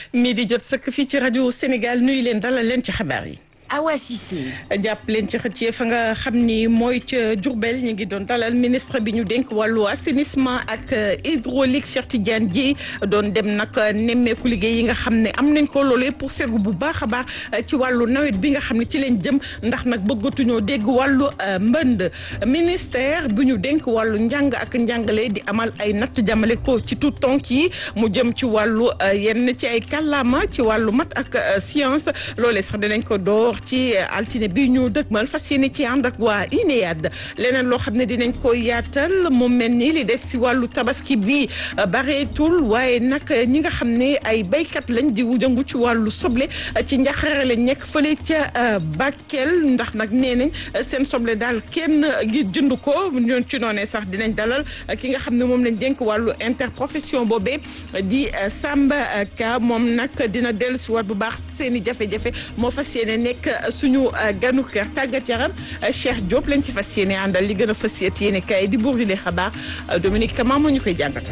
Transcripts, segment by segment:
mii di jot sëkk fii ci rajo Sénégal nuyu leen dalal leen ci xabaar yi. Awa Cissé. jàpp leen ci xëccee fa nga xam ni mooy ca Diourbel ñu ngi doon dalal ministre bi ñu dénk wàllu assainissement ak hydraulique Cheikh Tidiane Dièye doon dem nag nemmeeku liggéey yi nga xam ne am nañ ko loolee pour fegu bu baax a baax ci wàllu nawet bi nga xam ne ci leen jëm ndax nag bëggatuñoo dégg wàllu mbënd ministère bi ñu dénk wàllu njàng ak njàngale di amal ay natt jamale ko ci tout tonk yi mu jëm ci wàllu yenn ci ay kàllaama ci wàllu mat ak science loolee sax dinañ ko door ci altine bi ñu dëgmal fas yéene ci ànd ak waa INEAD leneen loo xam ne dinañ ko yaatal mu mel ni li des si wàllu tabaski bi bareetul waaye nag ñi nga xam ne ay béykat lañ di jëngu ci wàllu soble ci njaxare lañ nekk fële ca Bakel ndax nag nee nañ seen soble daal kenn ngir jënd ko ñoon ci noonee sax dinañ dalal ki nga xam ne moom lañ dénk wàllu interprofession boobee di Samba Ka moom nag dina dellu si waat bu baax seen i jafe-jafe moo fas yéene nekk suñu ganu kër tàggat yaram Cheikh Diop lañ ci fas yéene àndal li gën a fas yéene kay di buur di lee xabaar Dominique Kama moo ñu koy jàngatal.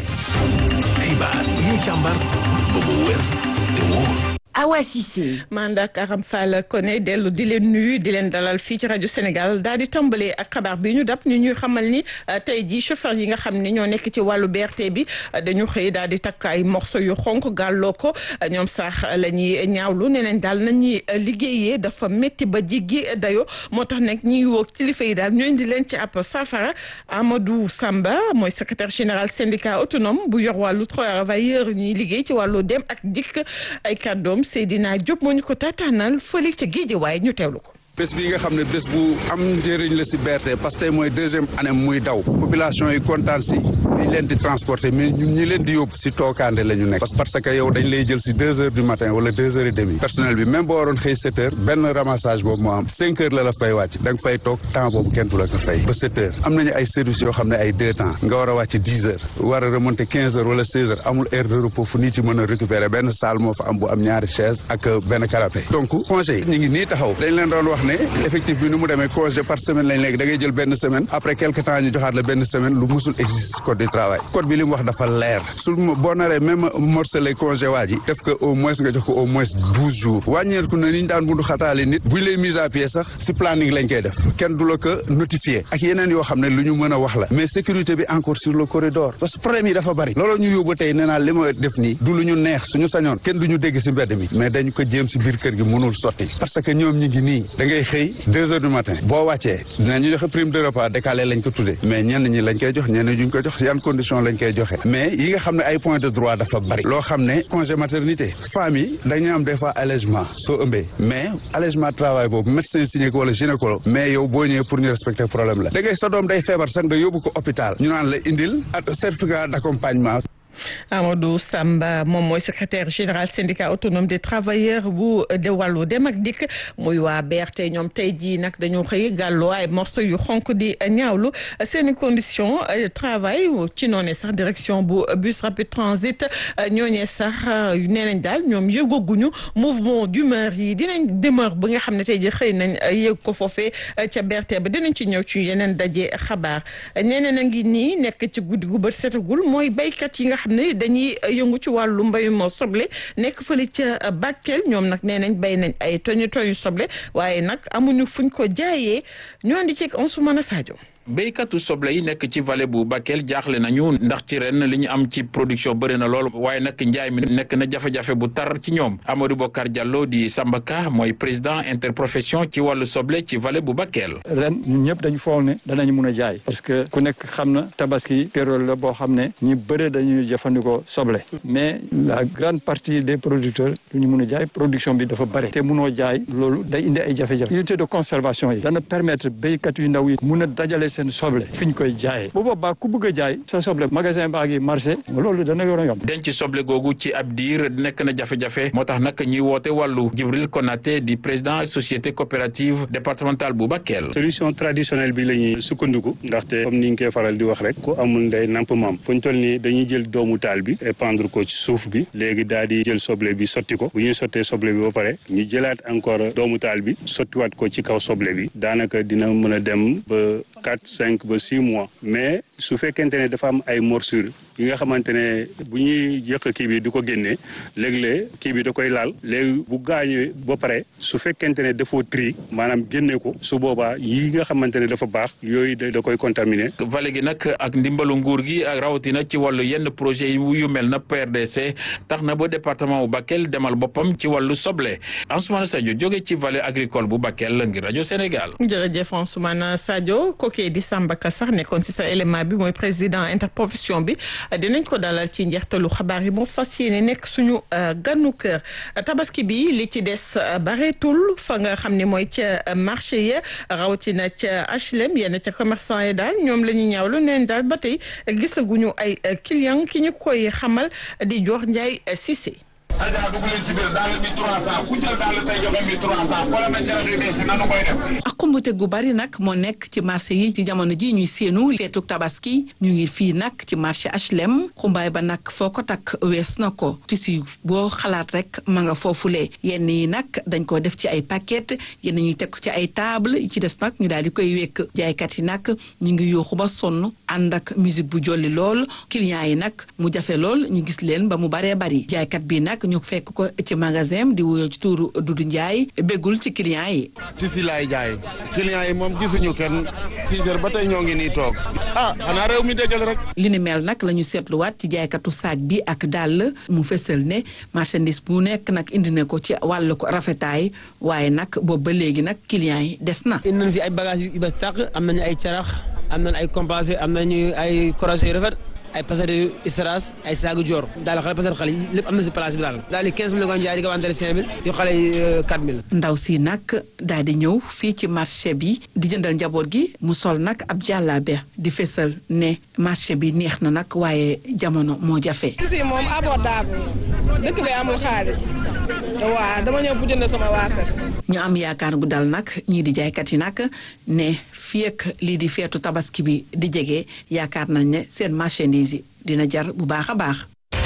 xibaar yi ñu càmbar ba mu wér te wóor. Awa Cissé. mandak Aram Fall Koné dellu di leen nuyu di leen dalal fii ci rajo Sénégal daal di tàmbalee ak xabaar bi ñu dab ñu ñuy xamal ni tey jii chauffeur yi nga xam ne ñoo nekk ci wàllu BRT bi dañu xëy daal di takk ay morceau yu xonk gàlloo ko ñoom sax la ñuy ñaawlu nee nañ daal nañuy liggéeyee dafa métti ba jiggi dayo moo tax nag ñuy woo kilifa yi daal ñu indi leen ci ab safara Amadou Samba mooy secrétaire général syndicat autonome bu yor wàllu travailleur ñuy liggéey ci wàllu dem ak dikk ay kàddoom Seydina Diop moo ñu ko taataanal fële ca géej waaye ñu teewlu ko. bés bi nga xam ne bés bu am njëriñ la si BRT parce que tey mooy deuxième année muy daw population yi kontaan si dañ leen di transporter mais ñun ñi leen di yóbbu si tookaande la ñu nekk parce que yow dañ lay jël si deux heures du matin wala deux heures et demi personnel bi même boo waroon xëy sept heures benn ramassage boobu moo am cinq heures la la fay wàcc da nga fay toog temps boobu kenn du la ko fay ba sept heures am nañu ay services yoo xam ne ay deux temps nga war a wàcc dix heures war a remonter quinze heures wala seize heures amul heure de repos fu nit yi mën a récupérer benn salle moo fa am bu am ñaari chaise ak benn canapé donc congé yi ñu ngi nii taxaw dañ leen doon wax ne effectif bi nu mu demee congé par semaine lañ léegi da ngay jël benn semaine après quelque temps ñu joxaat la benn semaine lu musul existe code du travail code bi li mu wax dafa leer su boo naree même morcelé congé waa ji def ko au moins nga jox ko au moins douze jours wàññeeku na ni ñu daan bundu xataale nit buñ lay mise à pied sax si planning lañ koy def kenn du la ko notifié ak yeneen yoo xam ne lu ñu mën a wax la mais sécurité bi encore sur le corridor parce que problème yi dafa bari loolu ñu yóbbu tey nee naa li ma def nii du lu ñu neex suñu sañoon kenn du ñu dégg si mbedd mi mais dañ ko jéem si biir kër gi mënul sotti parce que ñoom ñi ngi nii da ngay xëy deux heures du matin boo wàccee dinañu joxe prime de repas décalé lañ ko tuddee mais ñenn ñi lañ koy jox ñenn ñi duñ ko jox yan condition lañ koy joxe mais yi nga xam ne ay points de droit dafa bari loo xam ne congé maternité femmes yi dañuy am des fois allègement soo ëmbee mais allègement travail boobu médecin signé ko wala gynécologue mais yow boo ñëwee pour ñu respecter problème la da ngay sa doom day feebar sax nga yóbbu ko hôpital ñu naan la indil certificat d'accompagnement Amadou Samba moom mooy secrétaire général syndicat autonome des travailleurs bu de wàllu dem ak dikk muy waa BRT ñoom tey jii nag dañoo xëy gàlloo ay morceau yu xonk di ñaawlu seen i condition travail ci noonee sax direction bu bus rapide transit ñooñee sax nee nañ daal ñoom yëgoguñu mouvement d'humeur yi dinañ demeure ba nga xam ne tey jii xëy nañ yëg ko foofee ca BRT ba dinañ ci ñëw ci yeneen daje xabaar ñeneen a ngi nii nekk ci guddi gu bët setagul mooy béykat yi nga xam ne dañuy yëngu ci wàllu mbayum soble nekk fële ca Bakel ñoom nag nee nañ bay nañ ay toñu toñu soble waaye nag amuñu fuñ ko jaayee ñoo andi ci Ansoumana Sadio béykatu soble yi nekk ci vallée bu Bakel jaaxle nañu ndax ci ren li ñu am ci production bëri na lool waaye nag njaay mi nekk na jafe-jafe bu tar ci ñoom Amadou Bokar Diallo di Samba Ka mooy président interprofession ci wàllu soble ci vallée bu Bakel. ren ñun ñëpp dañu foog ne danañ mun a jaay parce que ku nekk xam na tabaski période la boo xam ne ñi bëre dañuy jëfandikoo soble mais la grande partie des producteurs du ñu mun a jaay production bi dafa bëri te munoo jaay loolu day indi ay jafe-jafe unité de conservation yi dana permettre béykat yu ndaw yi mun a dajale seen soble fi ñu koy jaayee bu boobaa ku bëgg a jaay sa soble magasin baa ngi marché loolu dana yor a yomb denc soble googu ci ab diir nekk na jafe-jafe moo tax nag ñuy woote wàllu Jibril Konaté di président société coopérative départementale bu Bakel. solution traditionnelle bi la ñuy sukkandiku ndaxte comme ni ñu koy faral di wax rek ku amul ndey namp maam fu ñu toll nii dañuy jël doomu taal bi épandre ko ci suuf bi léegi daal di jël soble bi sotti ko bu ñuy sottee soble bi ba pare ñu jëlaat encore doomu taal bi sottiwaat ko ci kaw soble bi daanaka dina mën a dem ba quatre cinq ba six mois mais su fekkente ne dafa am ay morsure yi nga xamante ne bu ñuy yëq kii bi di ko génnee léeg-léeg kii bi da koy laal léegi bu gaañoo ba pare su fekkente ne dafoo tri maanaam génne ko su boobaa yi nga xamante ne dafa baax yooyu da koy contaminé. vallée gi nag ak ndimbalu nguur gi ak rawatina ci wàllu yenn projet yu mel na PRDC tax na ba département bu Bakel demal boppam ci wàllu soble Ansoumana Sadio jóge ci vallée agricole bu Bakel ngir rajo Sénégal. jërëjëf Ansoumana Sadio kooku di Samba Ka sax nekkoon ci sa élément bi mooy président interprofession bi dinañ ko dalal ci njeextalu xabaar yi moo fas yéene nekk suñu ganu kër tabaski bi li ci des bareetul fa nga xam ne mooy ca marché ya rawatina ca HLM yenn ca commerçant yi daal ñoom la ñu ñaawlu neen daal ba tey gisaguñu ay client ki ñu koy xamal di jox Ndiaye Cissé. Adja dugg leen ci biir daal mi 300 ku jël daal tey joxe mi 300 xoolal ma jërë yu bees yi nanu koy def. ak xumbute gu bari nag moo nekk ci marché yi ci jamono ji ñuy séenu feetu tabaski ñu ngi fii nag ci marché HLM xumbaay ba nag foo ko takk wees na ko tissu boo xalaat rek ma nga foofule yenn yi nag dañ ko def ci ay paquet yenn ñuy teg ci ay table yi ci des nag ñu daal di koy wekk jaaykat yi nag ñu ngi yooxu ba sonn ànd ak musique bu jolli lool clients yi nag mu jafe lool ñu gis leen ba mu baree bari jaaykat bi nag ñu fekk ko ci magasin di wuyoo ci tuuru Dudu Njaay béggul ci client yi tisi laay jaay client yi moom gisuñu kenn six heures ba tey ñoo ngi nii toog ah xanaa réew mi déggal rek li ni mel nag la ñu seetluwaat ci jaaykatu saak bi ak dàll mu fësal ne marchandise bu nekk nag indi na ko ci wàllu ko rafetaay waaye nag boobu ba léegi nag client yi des na indi nañ fi ay bagages yu bes tàq am nañu ay carax am nañu ay compassé am nañu ay croisé yu rafet ay pasar yu istras ay saagu joor daal xale pasar xale yi lépp am na si place bi daal daal di 15 mille nga jaay di ko wanteere 5 mille yu xale yi 4 mille ndaw si nag daal di ñëw fii ci marché bi di jëndal njaboot gi mu sol nag ab jàllaabe di fesal ne marché bi neex na nag waaye jamono moo jafe. tuuti moom abordable dëkk bi amul xaalis waaw dama ñëw bu jënd sama waa kër. ñu am yaakaar gu dal nag ñii di jaaykat yi nag ne fii ak lii di feetu tabaski bi di jege yaakaar nañ ne seen marchandise yi dina jar bu baax a baax.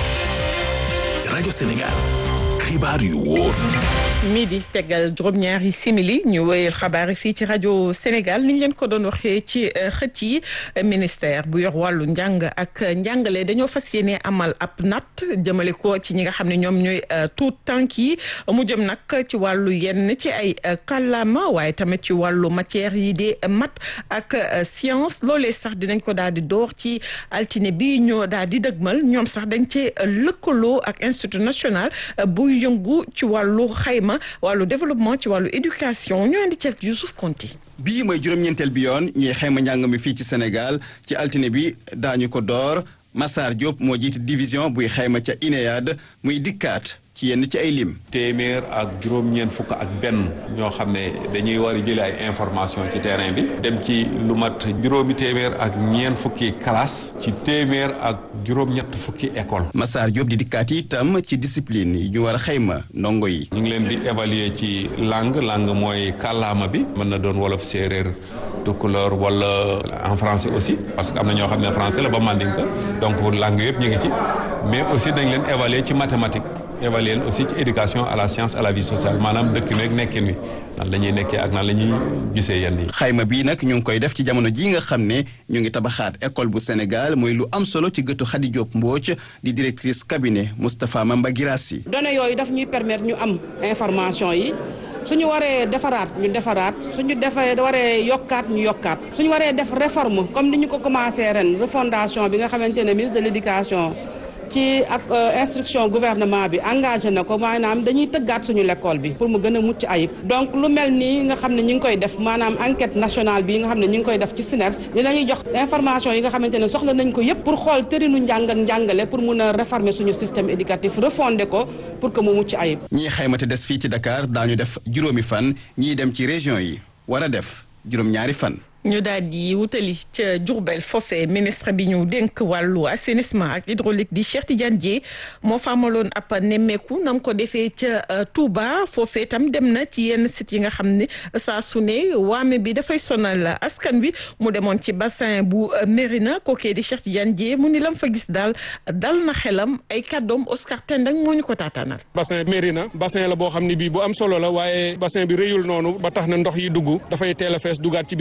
rajo Sénégal xibaar yu wóor. midi tegal juróom-ñaari simili ñu wéyal xabaar yi fii ci rajo Sénégal ni ñu leen ko doon waxee ci xëcc yi ministère bu yor wàllu njàng ak njàngale dañoo fas yéene amal ab natt jëmale ko ci ñi nga xam ne ñoom ñooy tuut tànk yi mu jëm nag ci wàllu yenn ci ay kàllaama waaye tamit ci wàllu matière yi di mat ak science loolee sax dinañ ko daal di door ci altine bi ñoo daal di dëgmal ñoom sax dañ cee lëkkaloo ak institut national bu yëngu ci wàllu xayma wàllu développement ci wàllu éducation ñu andi ceeg Youssouf Konti bii mooy juróom-ñeenteel bi yoon ñuy xayma njàng mi fii ci Sénégal ci altine bi daañu ko door Massar Diop moo jiite division buy xayma ca INEAD muy dikkaat ci yenn ci ay lim. téeméer ak juróom-ñeent fukk ak benn ñoo xam ne dañuy war a jëlee ay information ci terrain bi dem ci lu mat juróomi téeméer ak ñeent fukki classe ci téeméer ak juróom-ñett fukki école. Massar Diop di dikkaat itam ci discipline yi ñu war a xayma ndongo yi. ñu ngi leen di évaluer ci langue langue mooy kàllaama bi mën na doon wolof séeréer tukulóor wala en français aussi parce que am na ñoo xam ne français la ba mandinka donc langue yëpp ñu ngi ci mais aussi dañ leen évaluer ci mathématique. évaluer leen aussi ci éducation à la science à la vie sociale maanaam dëkk bi ak nekkin wi nan la ñuy nekkee ak nan la ñuy gisee yenn yi. xayma bii nag ñu ngi koy def ci jamono jii nga xam ne ñu ngi tabaxaat école bu Sénégal mooy lu am solo ci gëtu Khady Diop Mbodj di directrice cabinet Moustapha Mamba Girassi. données yooyu daf ñuy permettre ñu am information yi. suñu waree defaraat ñu defaraat suñu defee waree yokkaat ñu yokkaat suñu waree def réforme comme ni ñu ko commencé ren refondation bi nga xamante ne ministre de l'éducation ci ak instruction gouvernement bi engagé na ko maanaam dañuy tëggaat suñu l'école bi pour mu gën a mucc ayib donc lu mel nii nga xam ne ñu ngi koy def maanaam enquête nationale bi nga xam ne ñu ngi koy def ci SNERS dinañuy jox information yi nga xamante ne soxla nañ ko yépp pour xool tërinu njàng ak njàngale pour mun a réformer suñu système éducatif refonder ko pour que mu mucc ayib ñii xaymate des fii ci Dakar daañu def juróomi fan ñii dem ci région yi war a def juróom-ñaari fan ñu daal di wutali ca Diourbel foofee ministre bi ñu dénk wàllu assainissement ak hydraulique di Cheikh Tidiane Dièye moo fa amaloon ab nemmeeku nam ko defee ca Touba foofee tam dem na ci yenn sites yi nga xam ne saa su ne waame bi dafay sonal askan wi mu demoon ci bassin bu Mérina kookee di Cheikh Tidiane Dièye mu ni lam fa gis daal dal na xelam ay kàddoom Oscar Tendang moo ñu ko taataanal. bassin Mérina bassin la boo xam ne bii bu am solo la waaye bassin bi rëyul noonu ba tax na ndox yi dugg dafay teel a fees dugaat ci biir quartier bi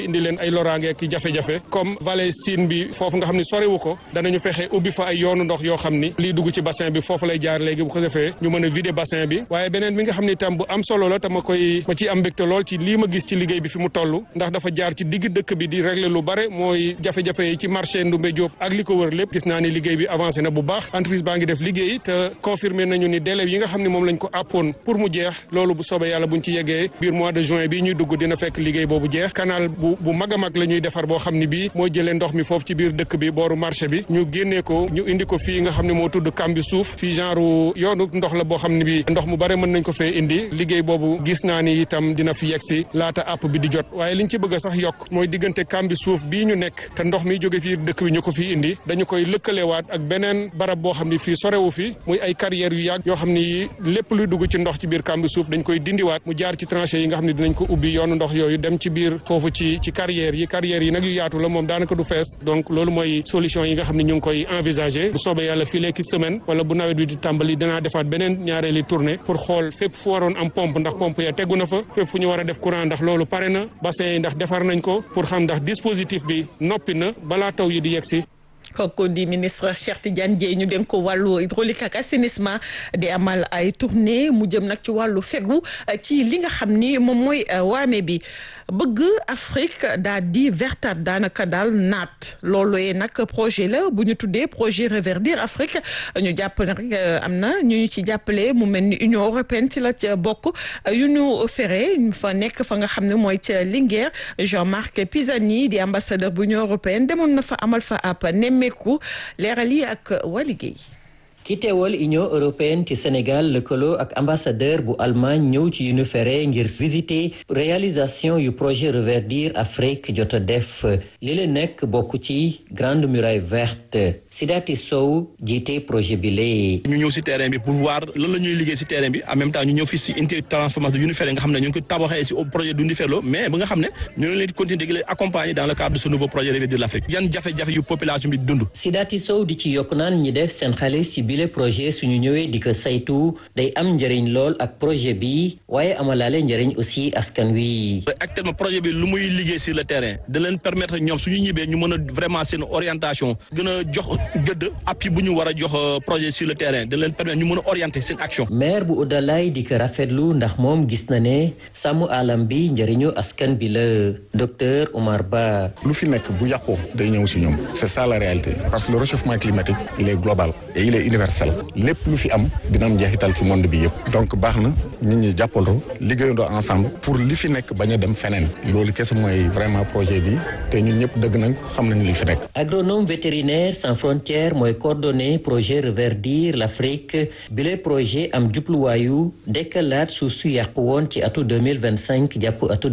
indi leen ay loraange ki jafe-jafe comme vallée Sine bi foofu nga xam ne soriwu ko danañu fexe ubbi fa ay yoonu ndox yoo xam ni lii dugg ci bassin bi foofu lay jaar léegi bu ko defee ñu mën a vider bassin bi waaye beneen bi nga xam ne itam bu am solo la te ma koy ma ciy am mbégte lool ci lii ma gis ci liggéey bi fi mu toll ndax dafa jaar ci digg dëkk bi di régler lu bare mooy jafe-jafe yi ci marché Ndoumbé Diop ak li ko wër lépp gis naa ni liggéey bi avancé na bu baax entreprise baa ngi def liggéey te confirmé nañu ni délai yi nga xam ne moom lañ ko àppoon pour mu jeex loolu bu soobee yàlla buñ ci yeggee biir mois de juin bii ñuy dugg dina fekk liggéey boobu jeex canal bu bu mag a mag la ñuy defar boo xam ne bii mooy jëlee ndox mi foofu ci biir dëkk bi booru marché bi ñu génnee ko ñu indi ko fii nga xam ne moo tudd kambi suuf fii genre yoonu ndox la boo xam ne bii ndox mu bare mën nañ ko fee indi liggéey boobu gis naa ni itam dina fi yegg si laata àpp bi di jot waaye liñ ci bëgg a sax yokk mooy diggante kambi suuf bii ñu nekk te ndox mi jóge fii dëkk bi ñu ko fii indi dañu koy lëkkalewaat ak beneen barab boo xam ne fii sorewu fi muy ay carrières yu yàgg yoo xam ni lépp luy dugg ci ndox ci biir kambi suuf dañ koy dindiwaat mu jaar ci tranchées yi nga xam ne dinañ ko ubbi yoonu ndox yooyu dem ci biir foofu ci ci carrières yi carrières yi nag yu yaatu la moom daanaka du fees donc loolu mooy solution yi nga xam ne ñu ngi koy envisager bu soobee yàlla fii léegi semaine wala bu nawet bi di tàmbali dinaa defaat beneen ñaareeli tournée pour xool fépp fu waroon am pompe ndax pompe ya tegu na fa fépp fu ñu war a def courant ndax loolu pare na bassin yi ndax defar nañ ko pour xam ndax dispositif bi noppi na balaa taw yi di yegg si kooku di ministre Cheikh Tidiane Dièye ñu dénk ko wàllu hydraulique ak assainissement di amal ay tournée mu jëm nag ci wàllu fegu ci li nga xam ni moom mooy waame bi bëgg Afrique daal di vertaat daanaka daal naat loolu nag projet la bu ñu tuddee projet reverdir Afrique ñu jàpp ne rek am na ñu ñu ci jàppale mu mel ni Union européenne ci la ca bokk yu ñu fere ñu fa nekk fa nga xam ne mooy ca Linguère Jean-Marc Pisani di ambassadeur bu Union européenne demoon na fa amal fa ab nemmeeku leeral yi ak waa liggéey ki teewal Union européenne ci Sénégal lëkkaloo ak ambassadeur bu Allemagne ñëw ci yu fere ngir visiter réalisation yu projet reverdir Afrique jot a def li la nekk bokk ci grande muraille verte Sidati Sow jiite projet bi lee ñu ñëw si terrain bi pour voir lan la ñuy liggéey si terrain bi en même temps ñu ñëw fii si unité transformation yu fere nga xam ne ñu ngi ko tabaxee si projet du Unifero mais ba nga xam ne ñu ngi leen di continuer di leen accompagner dans le cadre de ce nouveau projet reverdir l'Afrique yan jafe-jafe yu population bi dund Sidati Sow di ci yokk naan ñi def seen xaalis ci bile projet suñu ñëwee di ko saytu day am njëriñ lool ak projet bi waaye amalaale njëriñ aussi askan wi. actuellement projet bi lu muy liggéey sur le terrain da leen permettre ñoom suñu ñibbee ñu mën a vraiment seen orientation gën a jox gëdd appui bu ñu war a jox projet sur le terrain da leen permettre ñu mën a orienter seen action. maire bu Oudalaye di ko rafetlu ndax moom gis na ne sàmm alam bi njëriñu askan bi la docteur Omar Ba. lu fi nekk bu yàqoo day ñëw si ñoom c'est ça la réalité parce que le réchauffement climatique il est global et il est universel. lépp lu fi am dina am njeexital ci monde bi yëpp donc baax na nit ñi jàppandoo liggéeyandoo ensemble pour li fi nekk bañ a dem feneen loolu kese mooy vraiment projet bi te ñun ñëpp dëgg nañ ko xam nañ li fi nekk. agronome vétérinaire sans frontières mooy coordonné projet reverdir l'Afrique bile projet am jubluwaayu dekkalaat suuf su yàqu woon ci atu 2025 jàpp atu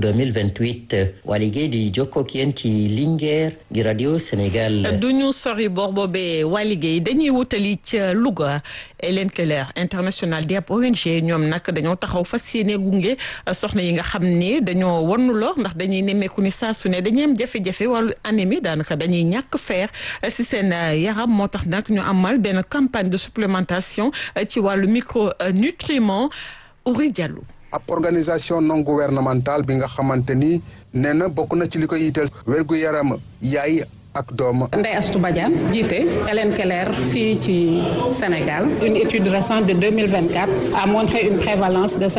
2028 waa liggéey di jokkook yéen ci Linguère gi radio Sénégal. du ñu sori bor boobee waa liggéey dañuy wutali ca Louga Hélène Keller international di ab ONG ñoom nag dañoo taxaw fas yéene gunge soxna yi nga xam ne dañoo wannu lor ndax dañuy nemmeeku ni saa su ne dañuy am jafe-jafe wàllu anémie daanaka dañuy ñàkk fer si seen yaram moo tax nag ñu amal benn campagne de supplémentation ci wàllu micronutriments Ouri Diallo. ab organisation non gouvernementale bi nga xamante ni nee na bokk na ci li ko yitteel wérgu yaram yaay ak doom. Ndeye Astou Badiane jiite Hélène Keller fii ci Sénégal une étude récente de 2024 a montré une prévalence de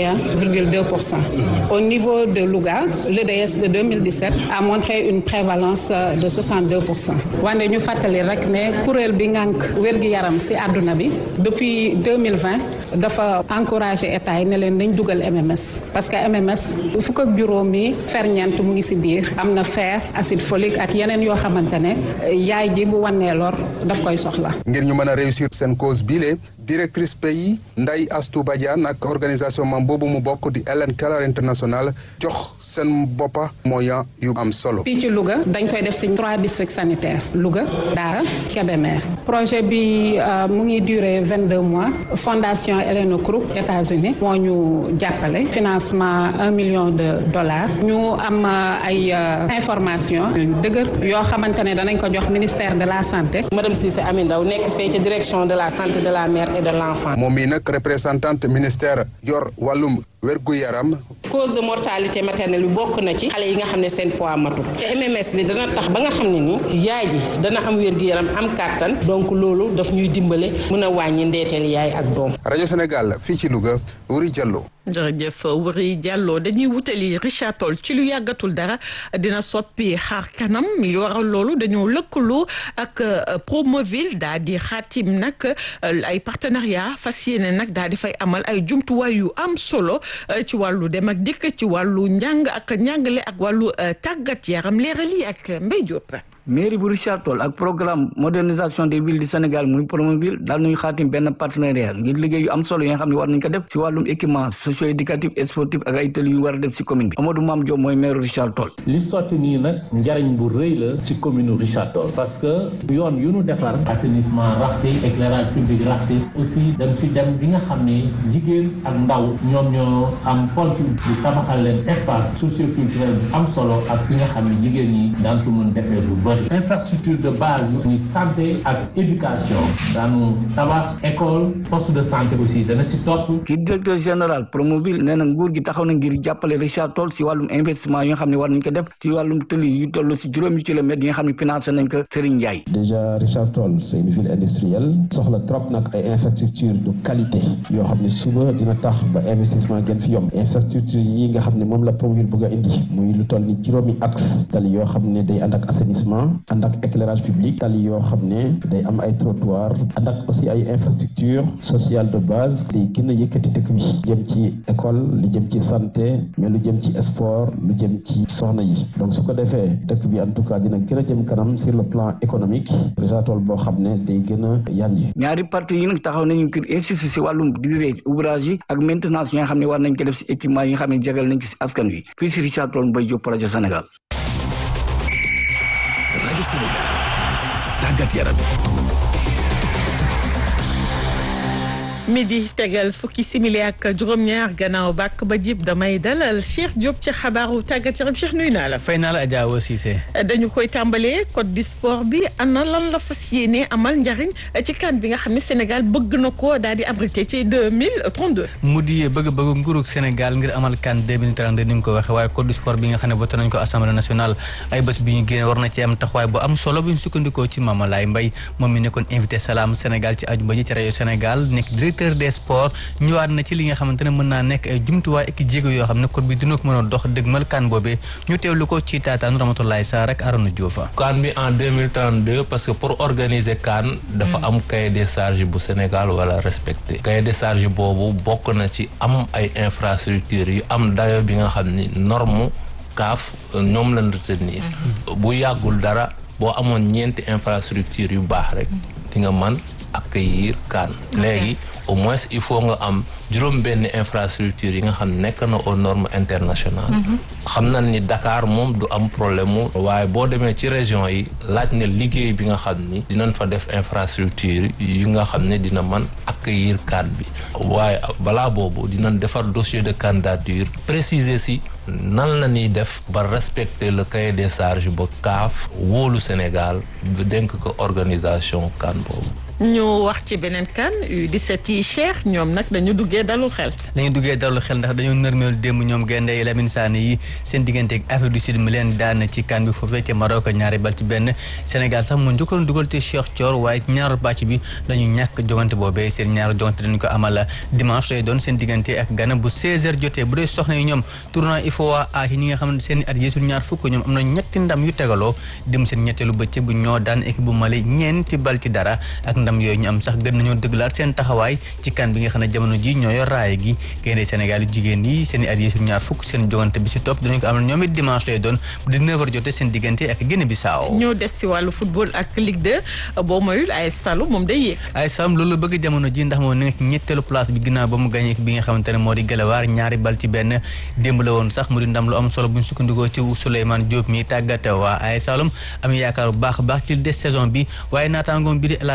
51,2 pour cent au niveau de Louga l'EDS de 2017 a montré une prévalence de 62 pour cent wante ñu fàttali rek ne kuréel bi ngànk wér-gi-yaram ci àdduna bi depuis 2020 dafa encouragé état yi ne leen nañ dugal MMS parce que MMS fukk ak juróomi ferñeent mu ngi ci biir am na fer acide folique ak yeneen yoo xamante ne yaay ji bu wannee lor daf koy soxla. ngir ñu mën a réussir seen cause bile directrice pays Ndeye Astou Badiane ak organisation mam boobu mu bokk di Hélène Keller International jox seen boppa moyen yu am solo. fii ci Louga dañ koy def ci trois districts sanitaires Louga Daara Kébémer projet bi mu ngi durer vingt deux mois fondation Hélène Krupp États-Unis moo ñu jàppale financement un million de dollars ñu am ay information yu dëgër yoo xamante ne danañ ko jox ministère de la santé. madame Cissé Amy Ndaw nekk fee ci direction de la santé de la mère et de l'enfant. moom mii nag représentante ministère yor wàllum wérgu yaram cause de mortalité maternelle bi bokk na ci xale yi nga xam ne seen poids matul te MMS bi dana tax ba nga xam ne ni yaay ji dana am wérgu yaram am kàttan donc loolu daf ñuy dimbale mën a wàññi ndeeteel yaay ak doom rajo Sénégal fii ci Louga Wuri Diallo jërëjëf Wuri Diallo dañuy wutali Richard Toll ci lu yàggatul dara dina soppi xaar kanam li waral loolu dañoo lëkkaloo ak Promoville daa di xaatim nag ay partenariat fas yéene nag daa di fay amal ay jumtuwaay yu am solo ci wàllu dem ak dikk ci wàllu njàng ak njàngale ak wàllu tàggat yaram leeral yi ak Mbaye Diop. mairie bu Richard Toll ak programme modernisation des villes du Sénégal muy Promoville daal nañu xaatim benn partenariat ngir liggéey yu am solo yi nga xam ne war nañ ko def si wàllum équipement socio éducatif et sportif ak ay tëli yu war a def si commune bi Amadou Mame Diop mooy maire Richard Toll li sotti nii nag njariñ bu rëy la si commune Richard Toll parce que yoon yu nu defar assainissement rax si éclairage public rax si aussi dem si dem bi nga xam ne jigéen ak ndaw ñoom ñoo am ponc di tabaxal leen espace socioculturel bu am solo ak fi nga xam ne jigéen ñi daan ko mën defee lu bëri infrastructure de base muy santé ak éducation daanu tabax école poste de santé aussi dana si topp kii directeur général Promoville nee na nguur gi taxaw na ngir jàppale Richard Toll si wàllum investissement yi nga xam ne war nañ ko def ci wàllum tëli yu toll si juróomi kilomètres yi nga xam ne financé nañ ko Serigne Ndiaye déjà Richard Toll c'est une ville industrielle soxla trop nag ay infrastructure de qualité yoo xam ne suba dina tax ba investissement gën fi yomb infrastructure yi nga xam ne moom la Promoville bëgg a indi muy lu toll ni juróomi axe tali yoo xam ne day ànd ak assainissement ànd ak éclairage public tali yoo xam ne day am ay trottoir ànd ak aussi ay infrastructure sociale de base day gën a yëkkati dëkk bi jëm ci école lu jëm ci santé mais lu jëm ci sport lu jëm ci soxna yi donc su ko defee dëkk bi en tout cas dina gën a jëm kanam sur le plan économique Richard Toll boo xam ne day gën a yanji ñaari parti yi nag taxaw nañu ngir insister si wàllum durée ouvrage yi ak maintenance yi nga xam ne war nañ ko def si équipement yi nga xam ne jagal nañ ko si askan wi fii si Richard Toll Mbaye Diop projet Sénégal rajo Sénégal tàggat yaram midi tegal fukki simili ak juróom-ñaar gannaaw bàkk ba jib damay dalal Cheikh Diop ci xabaaru tàggat yaram Cheikh nuyu naa la. fay naa la Adja Awa Cissé. dañu koy tàmbalee code du sport bi ana lan la fas yéene amal njariñ ci kan bi nga xam ne Sénégal bëgg na ko daal di abrité ci deux mille trente deux. mu di bëgg-bëgg nguurug Sénégal ngir amal kan deux mille trente deux ni nga ko waxee waaye code du sport bi nga xam ne voté nañ ko assemblée nationale ay bés bi ñu génne war na ci am taxawaay bu am solo bu ñu sukkandikoo ci Mama Laye Mbaye moom mi nekkoon invité Salam Sénégal ci ajuma ji ci rajo Sénégal nekk directeur des sports ñëwaat na ci li nga xamante ne mën naa nekk ay jumtuwaay ak jéego yoo xam ne code bi dina ko mën a dox dëgmal kan boobee ñu teewlu ko ci taataan Ramatoulaye Sarr ak Arona Diouf kan bi en 2032 parce que pour organiser kan dafa am cahier des charges bu Sénégal wala respecté cahier des charges boobu bokk na ci am ay infrastructures yu am dayo bi nga xam ni norme kaaf ñoom lañ retenir bu yàggul dara boo amoon ñeenti infrastructure yu baax rek di nga man accueillir kan léegi au moins il faut nga am juróom benn infrastructure yi nga xam nekk na aux normes internationales xam nañ ni Dakar moom du am problème mu waaye boo demee ci région yi laaj na liggéey bi nga xam ni dinañ fa def infrastructure yi nga xam ne dina man accueillir kan bi waaye balaa boobu dinañ defar dossier de candidature préciser si nan la ñuy def ba respecter le cahier des charges ba CAF wóolu Sénégal ba dénk ko organisation kan boobu ñu wax ci beneen kan U17 yi Cheikh ñoom nag dañu duggee dalul xel. dañu duggee dalul xel ndax dañoo nërmeel démb ñoom gaynde yi Lamine Sané yi seen diggante ak Afrique du Sud mi leen daan ci kan bi foofee ca Maroc ñaari bal ci benn Sénégal sax mu njëkkoon dugal te Cheikh Thior waaye ci ñaaru bàcc bi dañu ñàkk jogante boobee seen ñaaru jogante dañu ko amal dimanche lay doon seen diggante ak Ghana bu 16h jotee bu dee soxna yi ñoom tournoi IFOA A ci ñi nga xam ne seen at yeesul ñaar fukk ñoom am na ñetti ndam yu tegaloo dem seen ñetteelu bëccëg bu ñoo daan équipe bu Mali ñeenti bal ci dara ak ndam yooyu ñu am sax gën nañoo dëgglaat seen taxawaay ci kan bi nga xam ne jamono ji ñoo yor raaye gi gaynde Sénégal yu jigéen yi seen i at yeesul ñaar fukk seen jogante bi si topp dinañ ko amal ñoom it dimanche lay doon bu 19h jotee seen diggante ak Guinée Bissau ñoo des si wàllu football ak Ligue 2 boo moyul AS Saloum moom day yéeg AS Saloum loolu bëgg jamono ji ndax moo nekk ñetteelu place bi ginnaaw ba mu gagné bi nga xamante ne moo di Galawaar ñaari bal ci benn démb la woon sax mu di ndam lu am solo bu ñu sukkandikoo ci Souleymane Diop mi tàggat waa AS Saloum am yaakaar bu baax a baax ci des saison bi waaye naataangoom bi di El Hadj Seck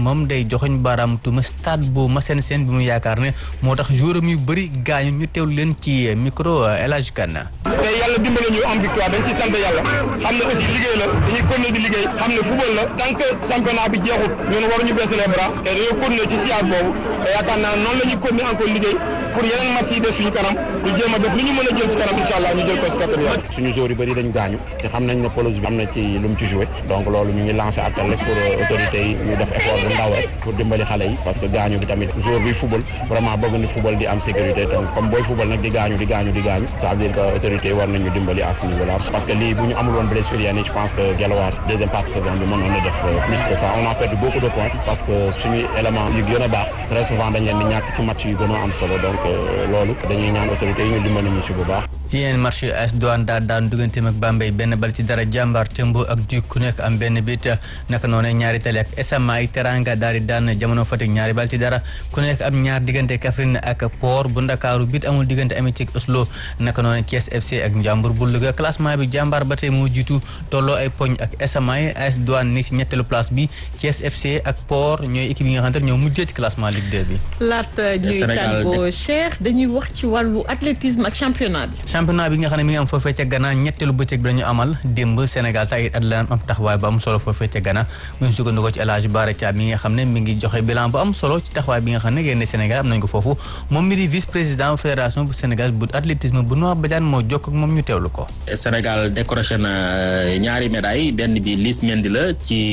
moom day joxoñ baaraam tuuma stade bu Massène Sène bi mu yaakaar ne moo tax jouram yu bëri gaañu ñu teewlu leen ci micro El Hadj Kane. te yàlla dimbale ñu am victoire dañ ci sant yàlla xam ne aussi liggéey la dañuy continuer di liggéey xam ne football la tant que championnat bi jeexut ñun waruñu baisser les bras te dañoo continuer ci siège boobu te yaakaar naa noonu la ñuy continuer encore liggéey pour yeneen match yi des suñu kanam ñu jéem a def lu ñu mën a jël ci kanam incha allah ñu jël ko ci kattan yàlla. suñu joueurs yu bëri dañ gaañu te xam nañ ne pelouse bi am na ci lu mu ci joué donc loolu ñu ngi lancé appel rek pour autorités yi ñu def effort bu ndaw rek pour dimbali xale yi parce que gaañu bi tamit joueur buy football vraiment bëgg ni football di am sécurité donc comme booy football nag di gaañu di gaañu di gaañu ça veut dire que autorités yi war nañu dimbali à ce niveau là parce que lii bu ñu amul woon blessure yenn yi je pense que Guelwaar deuxième partie saison bi mënoon na def plus que ça on a perdu beaucoup de points parce que suñu élément yu gën a baax très souvent dañ leen di ñàkk ci match yu gën a am solo donc loolu dañuy ñaan autorités yi ñu dimbali ñu ci bu baax ci yeneen match yu AS Douane daa daan digganteem ak Bambey benn bal ci dara jàmbaar Tembo ak Duc ku nekk am benn bit naka noonu ñaari tali ak SMA ay teranga daal di daan jamono Fatick ñaari bal ci dara ku nekk am ñaar diggante Kaffrine ak Port bu Ndakaaru bit amul diggante Amitié ak Oslo naka noonu Thiès FC ak Ndiambour bu Louga classement bi jàmbaar ba tey moo jiitu tolloo ay poñ ak SMA AS Douane ni si ñetteelu place bi Thiès FC ak Port ñooy équipe yi nga xamante ne ñoo mujjee ci classement Ligue 2 bi. laata ñuy tàggoo Cheikh dañuy wax ci wàllu athlétisme ak championnat bi. championnat bi nga xam ne mi ngi am foofee ca Ghana ñetteelu bëccëg bi dañu amal démb Sénégal saa it at la am taxawaay bu am solo foofee ca Ghana bu ñu sukkandikoo ci El Hadj Bara Thiam mi nga xam ne mi ngi joxe bilan bu am solo ci taxawaay bi nga xam ne génne Sénégal am nañ ko foofu moom mi di vice président fédération bu Sénégal bu athlétisme bu Noa Badiane moo jokk ak moom ñu teewlu ko. Sénégal décroché na ñaari médaille benn bi Liss Mendy la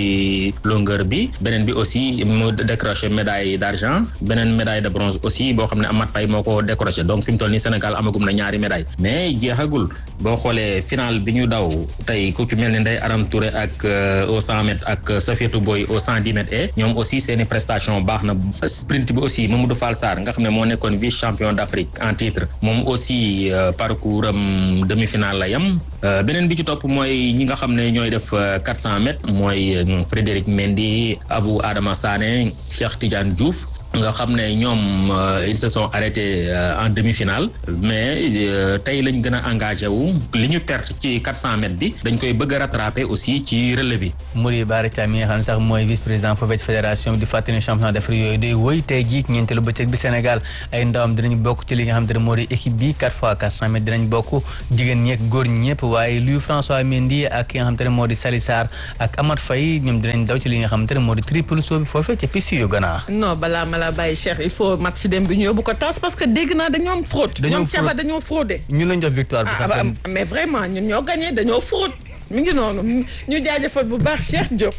ci longueur bi beneen bi aussi mu décroché médaille d'argent beneen médaille de bronze aussi boo xam ne Amath Faye moo ko décroché donc fi mu toll nii Sénégal amagum na ñaari médaille mais jeexagul boo xoolee final bi ñu daw tey ku ci mel ni Ndeye Aram Touré ak au cent mètres ak Safiatou Boy au cent dix mètres et ñoom aussi seeni prestation baax na sprint bi aussi Mamadou Fall Sarr nga xam ne moo nekkoon vice champion d'Afrique en titre moom aussi parcours am demi-finale la yam beneen bi ci topp mooy ñi nga xam ne ñooy def quatre cent mètres mooy Frédéric Mendy Abou Adama Sané Cheikh Tidiane Diouf nga xam ne ñoom ils se sont arrêtés en demi-finale mais tey lañ gën a engagé wu li ñu perte ci 400 mètres bi dañ koy bëgg a rattraper aussi ci relais bi. Mouri Bara Thiam mi nga xam ne sax mooy vice président foofee ci fédération bi di fàttali championnat d'Afrique yooyu day wëy tey jii ñeenteelu bëccëg bi Sénégal ay ndawam dinañ bokk ci li nga xam ne moo di équipe bi 4 fois 400 mètres dinañ bokk jigéen ñi ak góor ñi ñëpp waaye Louis François Mendy ak ki nga xam te ne moo di Sali Sarr ak Amath Faye ñoom dinañ daw ci li nga xam te ne moo di triple saut bi foofee ca piste yu Ghana. non balaa la bàyyi Cheikh il faut match dem bi ñu yóbbu ko tas parce que dégg naa dañoo am fraude. ñoom Thiaba dañoo fraudé. ñu lañ jox victoire bi sax mais vraiment ñun ñoo gagné dañoo fraude mi ngi noonu ñu jaajëfal bu baax Cheikh Diop.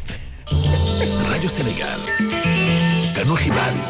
rajo Sénégal ganu xibaar yi.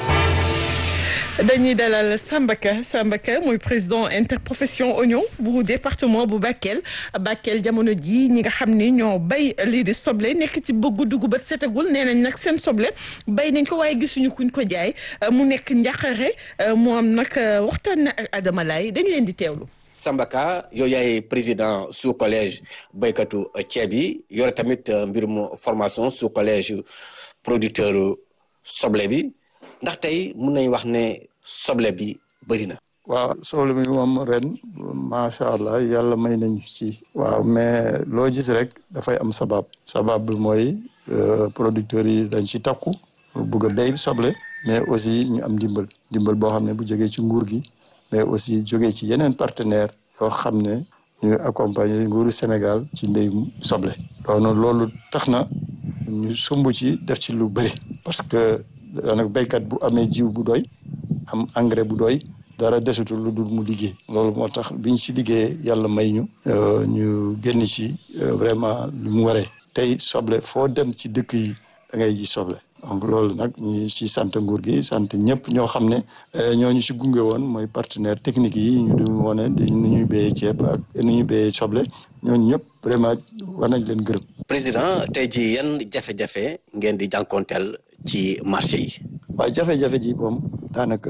dañuy dalal Sambaka Sambaka mooy président interprofession oignon bu département bu Bakel Bakel jamono ji ñi nga xam ni ñoo bay lii di soble nekk ci bëggu dugub ba setagul nee nañ nag seen soble bay nañ ko waaye gisuñu kuñ ko jaay mu nekk njaqare mu am nag waxtaan na ak Adama Laye dañ leen di teewlu. Sambaka yow yaay président sous collège baykatu ceeb yi yore tamit mbirum formation sous collège producteur soble bi. ndax tey mun nañ wax ne soble bi bëri na. waaw soble bi moom ren macha allah yàlla may nañ ci. waaw mais loo gis rek dafay am sabab. sabab bi mooy producteurs yi dañ ci takku bugg a béy soble. mais aussi ñu am ndimbal ndimbal boo xam ne bu jógee ci nguur gi mais aussi jógee ci yeneen partenaire yoo xam ne ñu accompagner nguuru Sénégal ci mbéyum soble. doon loolu tax na ñu sumb ci def ci lu bëri parce que. daanaka béykat bu amee jiw bu doy am engrais bu doy dara desutul lu dul mu liggéey loolu moo tax biñ ci liggéeyee yàlla may ñu ñu génn ci vraiment lu mu waree tey soble foo dem ci dëkk yi da ngay ji soble donc loolu nag ñu ci sant nguur gi sant ñëpp ñoo xam ne ñoo ñu ci gunge woon mooy partenaire technique yi ñu du wone di nu ñuy béyee ceeb ak nu ñuy béyee soble ñooñu ñëpp vraiment war nañ leen gërëm. président tey ji yan jafe-jafe ngeen di jànkonteel ci marché yi. waaw jafe-jafe ji moom daanaka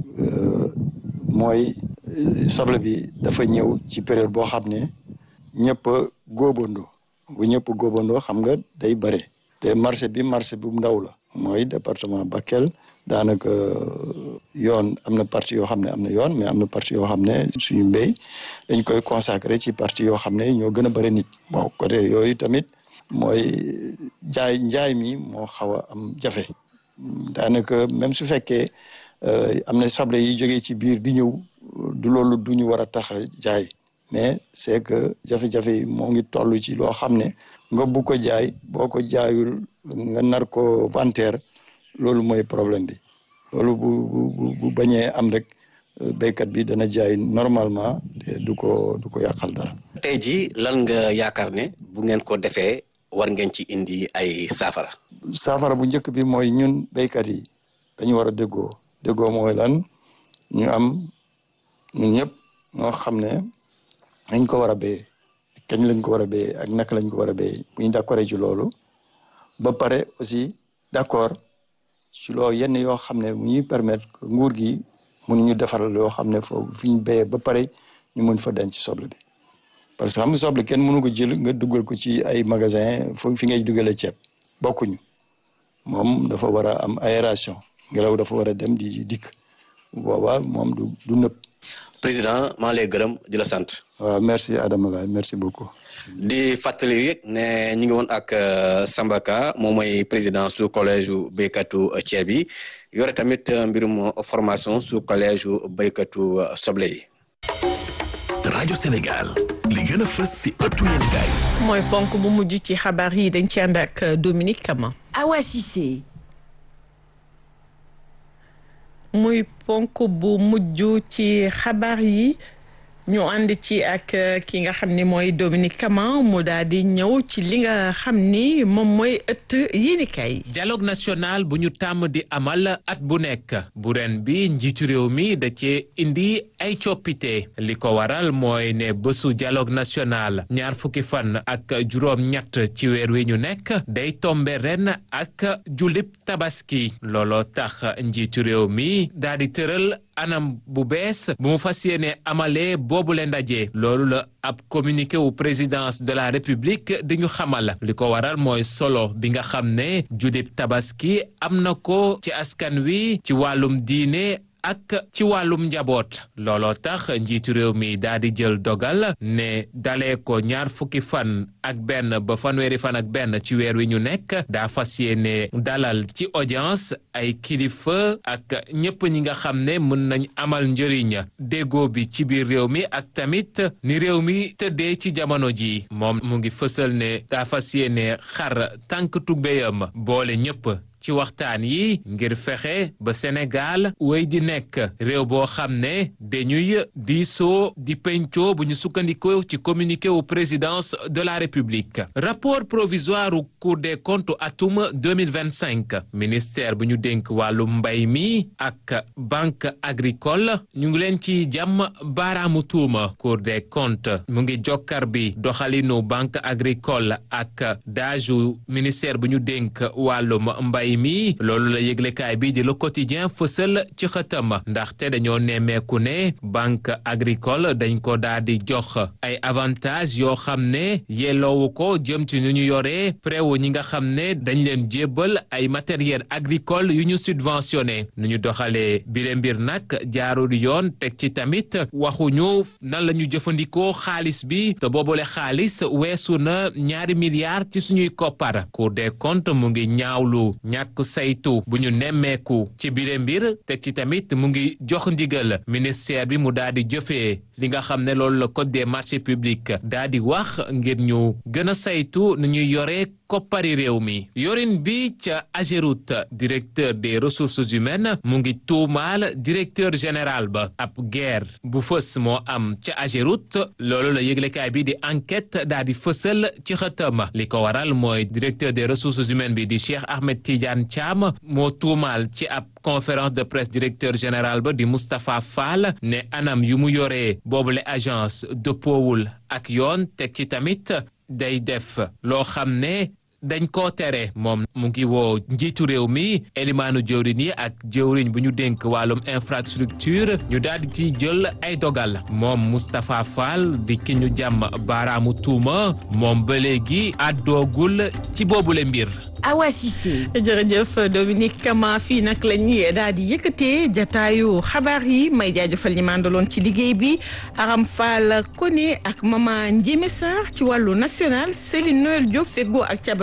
mooy soble bi dafa ñëw ci période boo xam ne ñëpp a góobandoo bu ñëpp góobandoo xam nga day bare te marché bi marché bu ndaw la mooy département Bakel daanaka yoon am na partie yoo xam ne am na yoon mais am na partie yoo xam ne suñu mbéy dañ koy consacré ci partie yoo xam ne ñoo gën a bëri nit bon côté yooyu tamit mooy jaay njaay mi moo xaw a am jafe daanaka même su fekkee am na soble yi jógee ci biir di ñëw du loolu du ñu war a tax a jaay mais c'est que jafe-jafe yi moo ngi toll ci loo xam ne nga bu ko jaay boo ko jaayul nga nar ko vanteer loolu mooy problème bi loolu bu bu bu bañee am rek béykat bi dana jaay normalement te du ko du ko yàqal dara. tey jii lan nga yaakaar ne bu ngeen ko defee war ngeen ci indi ay saafara. saafara bu njëkk bi mooy ñun béykat yi dañu war a déggoo déggoo mooy lan ñu am ñun ñëpp ñoo xam ne nañ ko war a béyee kañ lañ ko war a béyee ak naka lañ ko war a béyee bu ñu d'accord ci loolu ba pare aussi d'accord ci loolu yenn yoo xam ne mu ñuy permettre que nguur gi mënuñu defaral yoo xam ne foofu fi ñu béyee ba pare ñu mën fa denc soble bi parce que xam nga soble kenn mënu ko jël nga dugal ko ci ay magasin foofu fi ngay dugalee ceeb bokkuñu moom dafa war a am aération ngelaw dafa war a dem di dikk boobaa moom du du nëb. président maa lay gërëm di la sant. waaw merci Adama Laye merci beaucoup. di fàttali rek ne ñu ngi woon ak Samba Ka moom mooy président su collège béykatu ceeb yi yore tamit mbirum formation su collège béykatu soble yi. rajo Sénégal li gën a fës si ëttu yéenekaay mooy ponk bu mujj ci xabaar yi dañ ci ànd ak Dominique Kama. Awa Cissé. muy ponk bu mujj ci xabaar yi ñu ànd ci ak ki nga xam ni mooy Dominique Kama mu daal di ñëw ci li nga xam ni moom mooy ëtt yéenekaay. dialogue national bu ñu tàmm di amal at bu nekk bu ren bi njiitu réew mi da cee indi ay coppite li ko waral mooy ne bésu dialogue national ñaar fukki fan ak juróom-ñett ci weer wi ñu nekk day tombe ren ak julib tabaski looloo tax njiitu réew mi daal di tëral anam bu bees bu mu fas yéene amalee boobu le ndaje loolu la ab communiqué wu présidence de la république di ñu xamal li ko waral mooy solo bi nga xam ne judib tabaski am na ko ci askan wi ci wàllum diine ak ci wàllum njaboot looloo tax njiitu réew mi daal di jël dogal ne dalee ko ñaar fukki fan ak benn ba fanweeri fan ak benn ci weer wi ñu nekk daa fas yéene dalal ci audience ay kilifa ak ñëpp ñi nga xam ne mën nañ amal njëriñ déggoo bi ci biir réew mi ak tamit ni réew mi tëddee ci jamono ji moom mu ngi fësal ne daa fas yéene xar tànk tubéyam boole ñëpp ci waxtaan yi ngir fexe ba Sénégal wéy di nekk réew boo xam ne dañuy diisoo di pencoo bu ñu sukkandikoo ci communiqué wu présidence de la République rapport provisoire u Cour des comptes atum 2025 ministère bu ñu dénk wàllu mbay mi ak banque agricole ñu ngi leen ci jàmm baaraamu tuuma Cour des comptes mu ngi jokkar bi doxalinu banque agricole ak daaju ministère bu ñu dénk wàllum mbay mi loolu la yëglekaay bi di le quotidien fësal ci xëtam ndaxte dañoo nemmeeku ne banque agricole dañ ko daal di jox ay avantages yoo xam ne yelloowu ko jëm ci nu ñu yoree préwu ñi nga xam ne dañ leen jébbal ay matériel agricole yu ñu subventionné nu ñu doxalee bile mbir nag jaarul yoon teg ci tamit waxuñu nan la ñu jëfandikoo xaalis bi te boobule xaalis weesu na ñaari milliards ci suñuy koppar Cour des comptes mu ngi ñaawlu ñàkk saytu bu ñu nemmeeku ci bile mbir teg ci tamit mu ngi jox ndigal ministère bi mu daal di jëfee li nga xam ne loolu la code des marchés publics daal di wax ngir ñu gën a saytu nu ñuy yoree koppari réew mi yorin bi ca Ageroute directeur des ressources humaines mu ngi tuumaal directeur général ba ab guerre bu fës moo am ca Ageroute loolu la yëglekaay bi di enquête daal di fësal ci xëtam li ko waral mooy directeur des ressources humaines bi di Cheikh Ahmed Tidiane Thiam moo tuumaal ci ab conférence de presse directeur général ba di Moustapha Fall ne anam yu mu yoree boobule agence dëppoowul ak yoon teg ci tamit day def loo xam ne dañ koo tere moom mu ngi woo njiitu réew mi elimaanu jëwriñ yi ak jëwriñ bu ñu dénk wàllum infrastructure ñu daal di ci jël ay dogal moom Moustapha Fall di ki ñu jàmm baaraamu tuuma moom ba léegi àddoogul ci boobule mbir Awa Cissé. jërëjëf Dominique Kama fii nag la ñuy daal di yëkkatee jataayu xabaar yi may jaajëfal ñi mandaloon ci liggéey bi Aram Fall Koné ak Mama Ndiémé Sarr ci wàllu national Céline Noël Diop feggoo ak Caba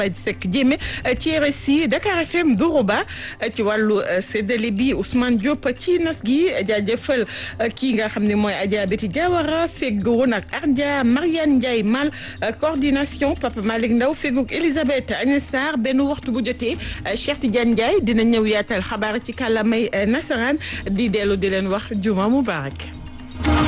Seck Diémé ci RSI Dakar FM Doroba ci wàllu séddale bi Ousmane Diop ci nas gi jaajëfal kii nga xam ne mooy Adja Betty Diawara feggoon ak Ardia Mariane Ndiaye Mal coordination Papa Malick Ndaw feggoog Elisabeth Agnès Sarr benn waxtu bu jotee Cheikh Tidiane Ndiaye dina ñëw yaatal xabaar ci kàllaamay nasaraan di dellu di leen wax juma mubarak